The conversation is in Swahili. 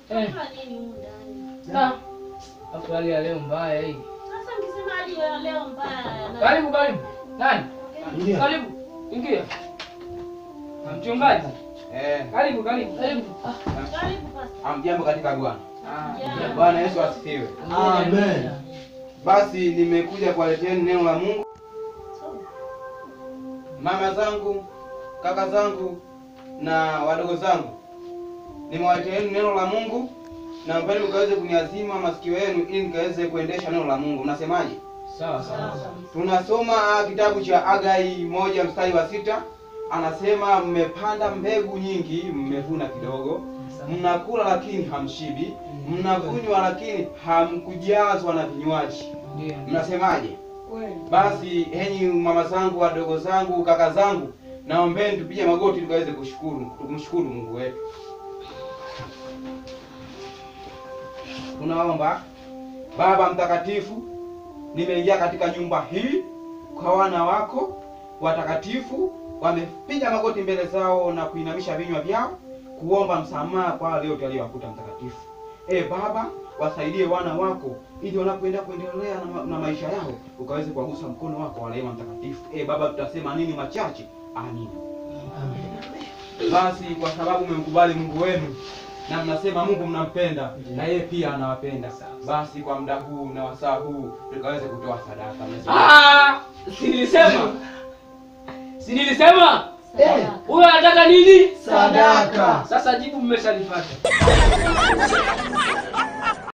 Eh. Kama nini humu ndani? Na. Afu hali ya leo mbaya hii. Sasa mkisema hali ya leo mbaya na Karibu karibu. Nani? Ingia. Karibu. Ingia. Na mchungaji. Eh, Karibu karibu. Karibu. Ah. karibu pastor. amjambo katika Bwana. Ah. Yeah. Bwana Yesu asifiwe. Amen. Basi nimekuja kuwaleteeni neno la Mungu. Mama zangu, kaka zangu na wadogo zangu, nimewaleteeni neno la Mungu na mpeni mkaweze kuniazima masikio yenu ili nikaweze kuendesha neno la Mungu. Mnasemaje? Sawa sawa. Tunasoma kitabu cha Hagai moja mstari wa sita anasema mmepanda mbegu nyingi, mmevuna kidogo, mnakula lakini hamshibi, mnakunywa lakini hamkujazwa na vinywaji. Ndio. Mnasemaje? Basi enyi mama zangu, wadogo zangu, kaka zangu, naombeni tupige magoti tukaweze kushukuru, kumshukuru Mungu wetu. Tunaomba. Baba mtakatifu, nimeingia katika nyumba hii kwa wana wako watakatifu, wamepiga magoti mbele zao na kuinamisha vinywa vyao kuomba msamaha kwa wale yote aliyowakuta mtakatifu. E Baba, wasaidie wana wako ili wanapoenda kuendelea na, ma- na maisha yao ukaweze kuwagusa mkono wako wa rehema mtakatifu. E Baba, tutasema nini machache? Amina. Basi kwa sababu mmemkubali Mungu wenu na mnasema Mungu mnampenda na yeye pia anawapenda, basi kwa muda huu na wasaa huu tukaweze kutoa sadaka. Mnasema- Ah! Si nilisema. Si nilisema? Eh, Huyo anataka nini? Sadaka. Sasa jibu mmeshalipata.